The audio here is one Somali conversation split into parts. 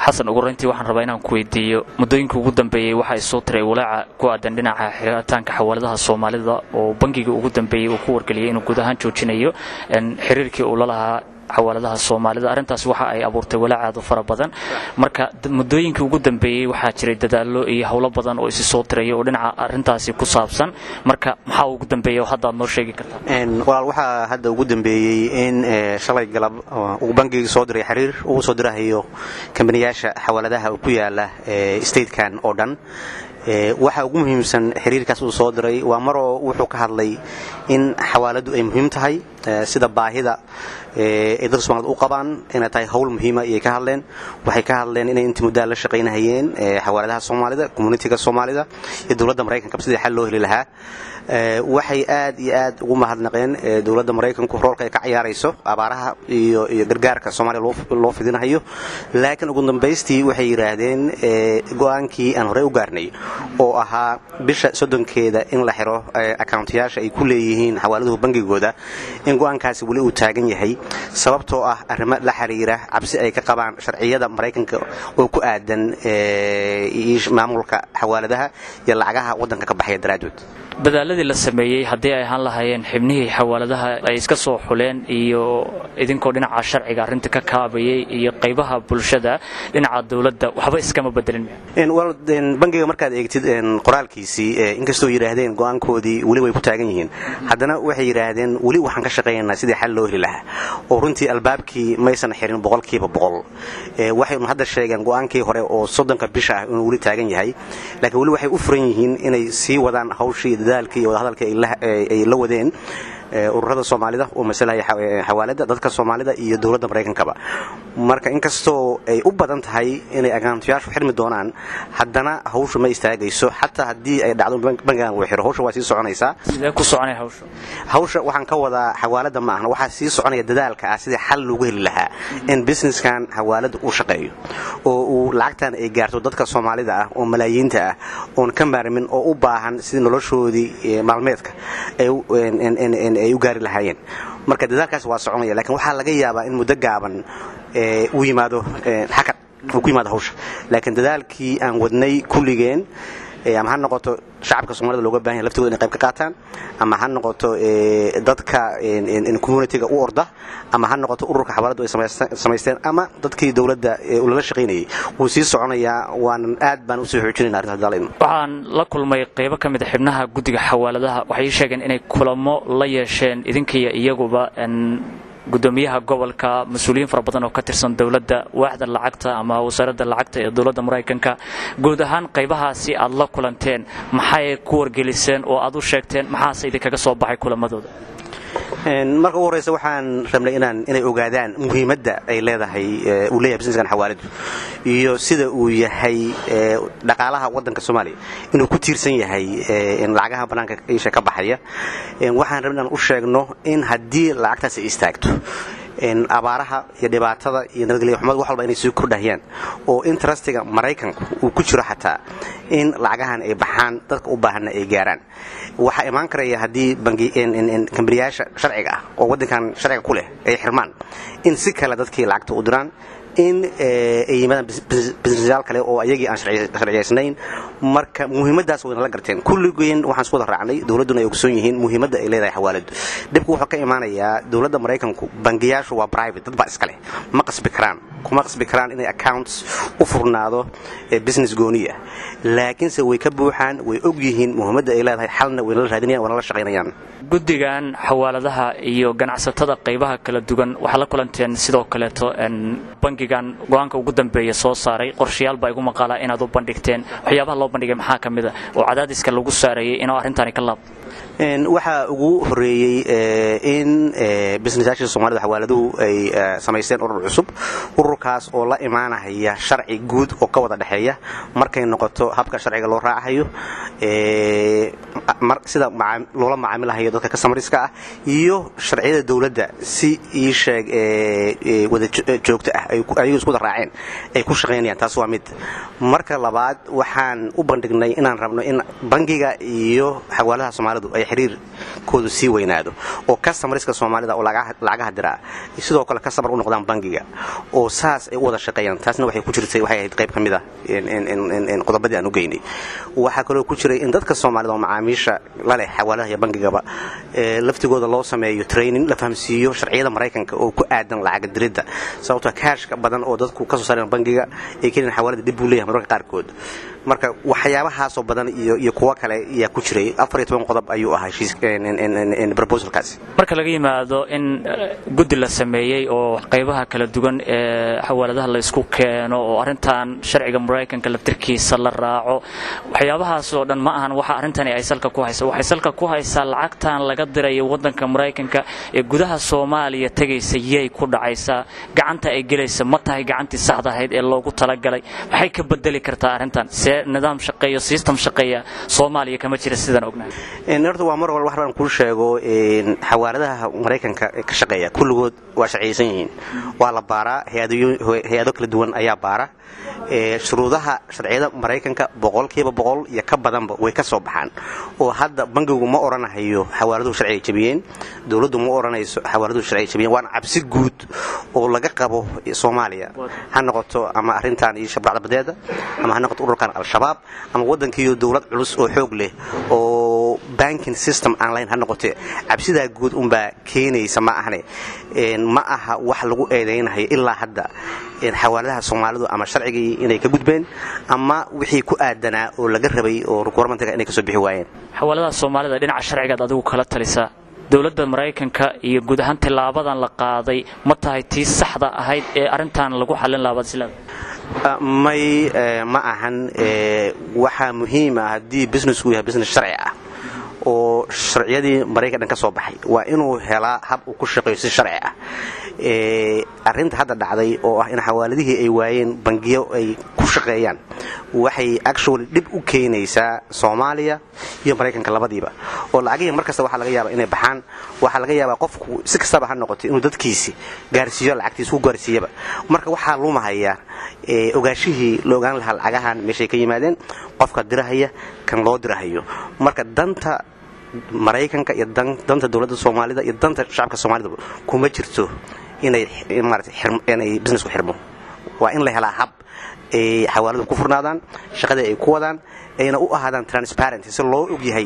xasan ugu rayntii waxaan rabaa inaan ku weydiiyo muddooyinka ugu dambeeyey waxaa isoo tiray walaaca ku aadan dhinaca xiritaanka xawaaladaha soomaalida oo bangigii ugu dambeeyey uu ku wargeliyay inuu guud ahaan joojinayo xiriirkii uu la lahaa xawaaladaha soomaalida arrintaas waxa ay abuurtay walaac aad u fara badan marka muddooyinkii ugu dambeeyey waxaa jiray dadaallo iyo howlo badan oo isi soo tiraya oo dhinaca arrintaasi ku saabsan marka maxaa ugu dambeeya oo hadda aad noo sheegi kartaa walaal waxaa hadda ugu dambeeyey in shalay galab uu bangigii soo diray xiriir uu soo dirahayo kambaniyaasha xawaaladaha ku yaala statekan oo dhan waxa ugu muhiimsan xiriirkaas uu soo diray waa maroo wuxuu ka hadlay in xawaaladu ay muhiim tahay sida baahida ay dadka somalida u qabaan inay tahay howl muhiima ayay ka hadleen waxay ka hadleen inay intii muddaa la shaqaynahayeen xawaaladaha soomaalida communitiga soomaalida iyo dowladda maraykanka sidii xal loo heli lahaa waxay aad iyo aad ugu mahadnaqeen dowladda maraykanku roolka ay ka ciyaarayso abaaraha iyo gargaarka soomaaliya loo fidinahayo laakiin ugu dambaystii waxay yidhaahdeen go'aankii aan horey u gaarnay oo ahaa bisha soddonkeeda in la xiro akawntayaasha ay ku leeyihiin xawaaladuhu bangigooda in go'aankaasi weli uu taagan yahay sababtoo ah arrimo la xiriira cabsi ay ka qabaan sharciyada maraykanka oo ku aadan maamulka xawaaladaha iyo lacagaha waddanka ka baxaya daraaddood dadaaladii la sameeyey haddii ay ahaan lahaayeen xibnihii xawaaladaha ay iska soo xuleen iyo idinkoo dhinaca sharciga arrinta ka kaabayay iyo qaybaha bulshada dhinaca dowladda waxba iskama bedelin bangiga markaad eegtid qoraalkiisii inkastoo yidhaahdeen go'aankoodii weli way ku taagan yihiin haddana waxay yidhaahdeen weli waxaan ka shaqaynaynaa sidii xal loo heli lahaa oo runtii albaabkii maysan xirin boqolkiiba boqol waxaynu hadda sheegeen go'aankii hore oo soddonka bisha ah inuu weli taagan yahay laakiin weli waxay u furan yihiin inay sii wadaan hawshii dadaalkii iyo wadahadalkii ay la wadeen ururada soomaalida oo masalaya xawaalada dadka soomaalida iyo dowladda maraykankaba marka inkastoo ay u badan tahay inay akaantayaashu xirmi doonaan haddana hawshu ma istaagayso xataa haddii ay dhacdo bangigan uu xiro hawsha waa sii soconaysaa sidee ku soconaya hawsha hawsha waxaan ka wadaa xawaalada ma ahna waxaa sii soconaya dadaalka ah sidii xal loogu heli lahaa in businesskan xawaalada uu shaqeeyo oo uu lacagtan ay gaarto dadka soomaalida ah oo malaayiinta ah oon ka maarmin oo u baahan sidii noloshoodii maalmeedka ay u gaari lahaayeen marka dadaalkaas waa soconaya lakiin waxaa laga yaabaa in muddo gaaban uu yimaado xakad uu ku yimaado hawsha laakiin dadaalkii aan wadnay kulligeen ama ha noqoto shacabka soomaalida looga bahan yahy laftooda inay qayb ka qaataan ama ha noqoto dadka communitiga u orda ama ha noqoto ururka xawaaladu ay samaysteen ama dadkii dowladda lala shaqaynayay wuu sii soconayaa waanan aad baan usii xoojinayna arrinta hadaalayno waxaan la kulmay qaybo ka mid a xibnaha guddiga xawaaladaha waxay sheegeen inay kulamo la yeesheen idinkiiyo iyaguba gudoomiyaha gobolka mas-uuliyiin fara badan oo ka tirsan dowladda waaxda lacagta ama wasaaradda lacagta ee dowladda maraykanka guud ahaan qaybahaasi aad la kulanteen maxay ku wargeliseen oo aad u sheegteen maxaase idinkaga soo baxay kulamadooda marka ugu horreysa waxaan rabnay inaan inay ogaadaan muhiimadda ay leedahay uu leeyahay businesskan xawaaladu iyo sida uu yahay dhaqaalaha waddanka soomaaliya inuu ku tiirsan yahay lacagaha bannaanka isha ka baxaya waxaan rabnay inaan u sheegno in haddii lacagtaas ay istaagto abaaraha iyo dhibaatada iyo nabadgelya xumad wax walba inay sii kordhahayaan oo intrustiga maraykanku uu ku jiro xataa in lacagahan ay baxaan dadka u baahanna ay gaaraan waxaa imaan karaya haddii kambaniyaasha sharciga ah oo waddankan sharciga ku leh ay xirmaan in si kale dadkii lacagta u diraan in ay yimaadaan businessyaal kale oo ayagii aan sharciyaysnayn marka muhiimaddaas wayna la garteen kulligeen waxaan isku wada raacnay dowladduna ay ogsoon yihiin muhiimadda ay leedahay xawaaladu dhibku wuxuu ka imaanayaa dowladda maraykanku bangiyaashu waa private dad baa iska leh ma qasbi karaan kuma qasbi karaan inay accounts u furnaado business gooniya laakiinse way ka buuxaan way og yihiin muhiimadda ay leedahay xalna wayna la raadinayan wayna la shaqaynayaan guddigan xawaaladaha iyo ganacsatada qaybaha kala duwan waxaa la kulanteen sidoo kaleeto bangigan go-aanka ugu dambeeya soo saaray qorshayaal baa igu maqaalaa inaad u bandhigteen waxyaabaha loo bandhigay maxaa ka mid a oo cadaadiska lagu saarayay inuu arrintani ka laabto waxaa ugu horeeyey in businessyaasha soomaalida xawaaladuhu ay samaysteen urur cusub ururkaas oo la imaanahaya sharci guud oo ka wada dhexeeya markay noqoto habka sharciga loo raacayo sida loola macaamilahayo dadka kasamariska ah iyo sharciyada dowladda si ii sheeg wada joogto ah ayagu isku wada raaceen ay ku shaqaynayaan taas waa mid marka labaad waxaan u bandhignay inaan rabno in bangiga iyo xawaaladaha soomaalidu ay xiriirkoodu sii weynaado oo kasamariska soomaalida oo lacagaha diraa sidoo kale kasamar u noqdaan bangiga oo saas ay u wada shaqeeyaan taasna waxay ku jirtay waxay ahayd qayb ka mid ah qodobadii aan u geynay waxaa kaloo ku jiray in dadka soomaalida oo macaamiisha laleh xawaaladaha iyo bangigaba laftigooda loo sameeyo training la fahamsiiyo sharciyada maraykanka oo ku aadan lacaga diridda sababtoo kaashka badan oo dadku kasoo saareen bangiga ay keliyan xawaalada dib buu leeyahay mararka qaarkood marka waxyaabahaasoo badan iyo kuwo kale ayaa ku jiray afariyo toban qodob ayuu ahaa proposalkaasi marka laga yimaado in guddi la sameeyey oo qaybaha kala duwan ee xawaaladaha laysku keeno oo arrintan sharciga maraykanka laftirkiisa la raaco waxyaabahaasoo dhan ma ahan waxa arrintani ay salka ku haysa waxay salka ku haysaa lacagtan laga dirayo waddanka maraykanka ee gudaha soomaaliya tegaysa yay ku dhacaysaa gacanta ay gelaysa ma tahay gacantii saxda ahayd ee loogu talagalay maxay ka bedeli kartaa arrintan see nidaam shaqeeyo system shaqeeya soomaaliya kama jira sidaan ognahay horta waa mar walba wax baan kuu sheego xawaaladaha maraykanka ka shaqeeya kulligood waa sharciyaysan yihiin waa la baaraa hay-ado kala duwan ayaa baara shuruudaha sharciyada maraykanka boqolkiiba boqol iyo ka badanba way ka soo baxaan oo hadda bangigu ma odhanahayo xawaaladuhu sharciga jabiyeen dowladdu ma odhanayso xawaaladuhu sharciga jabiyeen waana cabsi guud oo laga qabo soomaaliya ha noqoto ama arrintan iyo shabracda badeeda ama ha noqoto ururkan al-shabaab ama waddankiiyo dowlad culus oo xoog leh oo banking system aan lahayn ha noqote cabsidaa guud unbaa keenaysa ma ahne ma aha wax lagu eedaynahayo ilaa hadda xawaaladaha soomaalidu ama sharcigii inay ka gudbeen ama wixii ku aadanaa oo laga rabay oo requirementiga inay kasoo bixi waayeen xawaaladaha soomaalida dhinaca sharcigaad adigu kala talisaa dowladda maraykanka iyo guud ahaan tilaabadan la qaaday ma tahay tii saxda ahayd ee arrintan lagu xallin lahaa baadsilada may ma ahan waxaa muhiima haddii businessku yahay business sharci ah oo sharciyadii maraykan dhan ka soo baxay waa inuu helaa hab uu ku shaqeeyo si sharci ah arrinta hadda dhacday oo ah in xawaaladihii ay waayeen bangiyo ay ku shaqeeyaan waxay actually dhib u keenaysaa soomaaliya iyo maraykanka labadiiba oo lacagihii mar kasta waxaa laga yaaba inay baxaan waxaa laga yaabaa qofku si kastaba ha noqotay inuu dadkiisi gaarsiiyo lacagtiisa ku gaarsiiyaba marka waxaa lumahaya ogaashihii la ogaan lahaa lacagahan meeshay ka yimaadeen qofka dirahaya kan loo dirahayo marka danta maraykanka iyo danta dowladda soomaalida iyo danta shacabka soomaalida kuma jirto inay maratay businessku xirmo waa in la helaa hab ay xawaaladu ku furnaadaan shaqadii ay ku wadaan ayna u ahaadaan transparenty si loo ogyahay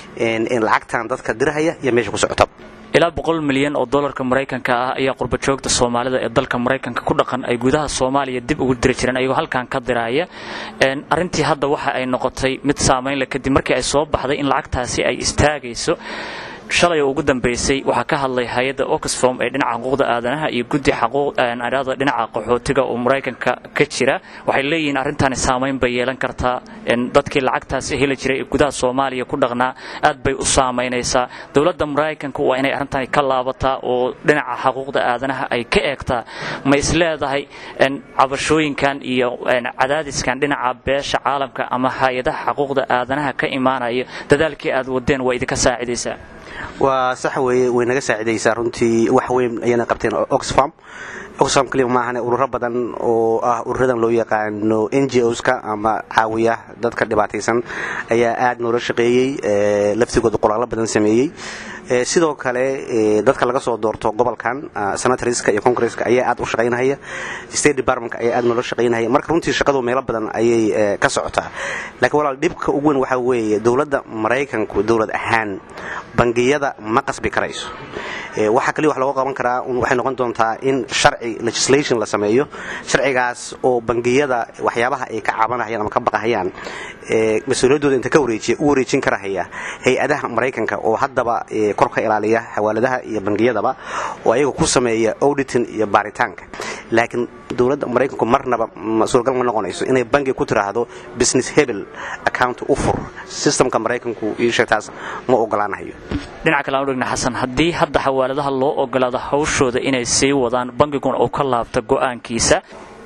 lacagtan dadka dirahaya iyo meesha ku socota ilaa boqol milyan oo dolarka maraykanka ah ayaa qurbajoogta soomaalida ee dalka maraykanka ku dhaqan ay gudaha soomaaliya dib ugu diri jireen ayagoo halkan ka diraaya arrintii hadda waxa ay noqotay mid saamaynle kadib markii ay soo baxday in lacagtaasi ay istaagayso shalay oo ugu dambaysay waxaa ka hadlay hay-adda oxfom ee dhinaca xuquuqda aadanaha iyo guddi xaquuqada dhinaca qaxootiga oo maraykanka ka jira waxay leeyihiin arrintani saamayn bay yeelan kartaa dadkii lacagtaasi heli jiray ee gudaha soomaaliya ku dhaqnaa aad bay u saamaynaysaa dowladda maraykanka waa inay arrintani ka laabataa oo dhinaca xaquuqda aadanaha ay ka eegtaa ma isleedahay cabashooyinkan iyo cadaadiskan dhinaca beesha caalamka ama hay-adaha xaquuqda aadanaha ka imaanaya dadaalkii aad wadeen waa idinka saacidaysaa waa sax weeye way naga saacidaysaa runtii wax weyn ayayna qabteen oxfam oxfam kaliya maahane ururo badan oo ah ururadan loo yaqaano n g oska ama caawiya dadka dhibaataysan ayaa aad noola shaqeeyey laftigooda qoraallo badan sameeyey sidoo kale dadka laga soo doorto gobolkan senatoriska iyo congresska ayaa aad u shaqaynahaya state departmentka ayaa aad noola shaqaynahaya marka runtii shaqadu meelo badan ayay ka socotaa laakiin walaal dhibka ugu weyn waxaa weeye dowladda maraykanku dowlad ahaan bangiyada ma qasbi karayso waxaa kaliya wax looga qaban karaa waxay noqon doontaa in sharci legislation la sameeyo sharcigaas oo bangiyada waxyaabaha ay ka cabanahayaan ama ka baqahayaan mas-uuliyaddooda inta ka wareejiya u wareejin karahaya hay-adaha maraykanka oo haddaba kor ka ilaaliya xawaaladaha iyo bangiyadaba oo ayaga ku sameeya auditing iyo baaritaanka laakiin dowladda maraykanku marnaba suuragal ma noqonayso inay bangi ku tiraahdo business hebel account u fur systemka maraykanku ii sheegtaas ma ogolaanahayo dhinaca kale aan u dhigna xasan haddii hadda xawaaladaha loo ogolaado hawshooda inay sii wadaan bangiguna uu ka laabto go'aankiisa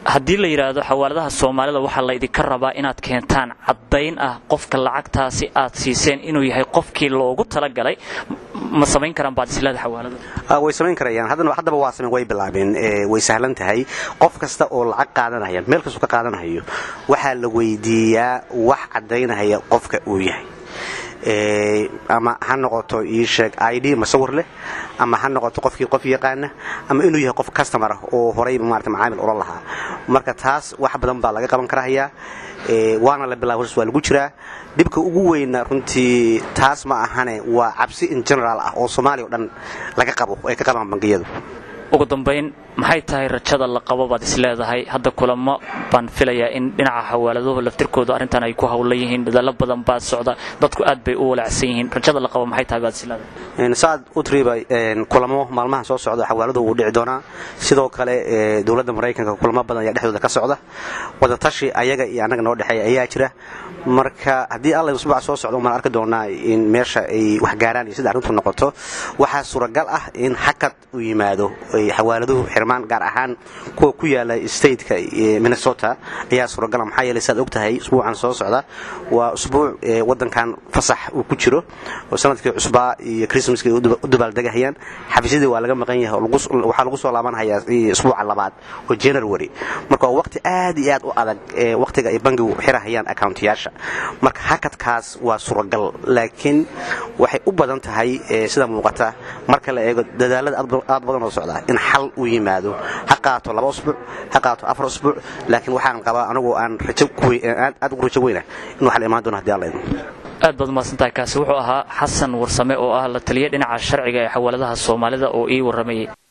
haddii la yidhaahdo xawaaladaha soomaalida waxaa laydinka rabaa inaad keentaan caddayn ah qofka lacagtaasi aad siiseen inuu yahay qofkii loogu talagalay ma samayn karaan baad islaada xawaalada way samayn karayaan haddaba waa samayn way bilaabeen way sahlan tahay qof kasta oo lacag qaadanaya meel kastuu ka qaadanayo waxaa la weydiiyaa wax caddaynaya qofka uu yahay ama ha noqoto ii sheeg id masawir leh ama ha noqoto qofkii qof yaqaana ama inuu yahay qof customer ah oo horayba maarata macaamil ula lahaa marka taas wax badan baa laga qaban karahayaa waana la bilaaba hors waa lagu jiraa dhibka ugu weyna runtii taas ma ahane waa cabsi in general ah oo soomaaliya o dhan laga qabo ay ka qabaan bangiyadu ugu dambayn maxay tahay rajada la qabo baad isleedahay hadda kulamo baan filayaa in dhinaca xawaaladuhu laftirkooda arrintan ay ku hawlan yihiin dadaallo badan baa socda dadku aad bay u walacsan yihiin rajada la qabo maxay tahay baad isleedahay saad u tiriba kulamo maalmahan soo socda xawaaladu wuu dhici doonaa sidoo kale dowladda maraykanka kulamo badan ayaa dhexdooda ka socda wadatashi ayaga iyo annaga noo dhexeeya ayaa jira marka haddii alla usbuuca soo socda umaan arki doonaa in meesha ay wax gaaraan iyo sida arrintu noqoto waxaa suuragal ah in xakad u yimaado xawaaladuhu xirmaan gaar ahaan kuwa ku yaala stateka minnesota ayaa suuragala maxaa yeelay saad og tahay usbuucan soo socda waa usbuuc waddankan fasax uu ku jiro oo sanadkii cusbaa iyo christmaska ay u dabaaldegahayaan xafiisyadii waa laga maqan yahay waxaa lagu soo laabanhayaa usbuuca labaad oo january marka waa waqti aad iyo aad u adag waqtiga ay bangigu xirahayaan accountiyaasha marka hakadkaas waa suuragal laakiin waxay u badan tahay sida muuqata marka la eego dadaalada aad badan oo socda in xal uu yimaado ha qaato laba usbuuc ha qaato afar usbuuc laakiin waxaan qabaa anigu aan aad ugu rajo weyna in wax la imaan doono hadii alla idmo aad baad umahadsantahay kaasi wuxuu ahaa xasan warsame oo ah la taliya dhinaca sharciga ee xawaaladaha soomaalida oo ii warramayay